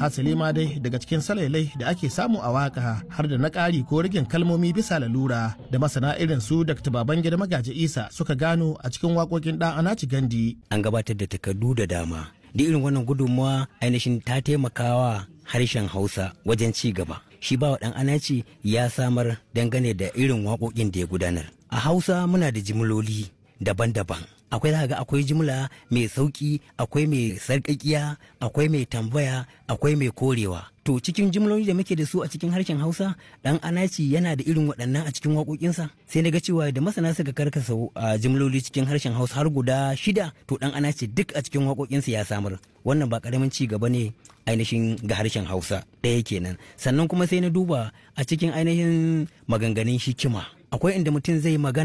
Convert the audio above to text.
hasali ma dai daga cikin salailai da ake samu a waka har da na ƙari ko rigin kalmomi bisa lalura da masana irin su dr babangida magaji isa suka gano a cikin waƙoƙin ɗan anaci gandi an gabatar da takardu da dama da irin wannan gudunmawa ainihin ta taimakawa harshen hausa wajen ci gaba shi bawa ɗan anaci ya samar dangane da irin waƙoƙin da ya gudanar a hausa muna da jimloli daban-daban akwai za ga akwai jimla mai sauki akwai mai sarƙaƙiya akwai mai tambaya akwai mai korewa to cikin jimloli da muke da su a cikin harshen hausa dan anaci yana da irin waɗannan a cikin waƙoƙinsa sai na ga cewa da masana suka karkasa a jimloli cikin harshen hausa har guda shida to dan anaci duk a cikin waƙoƙinsa ya samar wannan ba ƙaramin ci gaba ne ainihin ga harshen hausa ɗaya kenan sannan kuma sai na duba a cikin ainihin maganganun hikima akwai inda mutum zai magana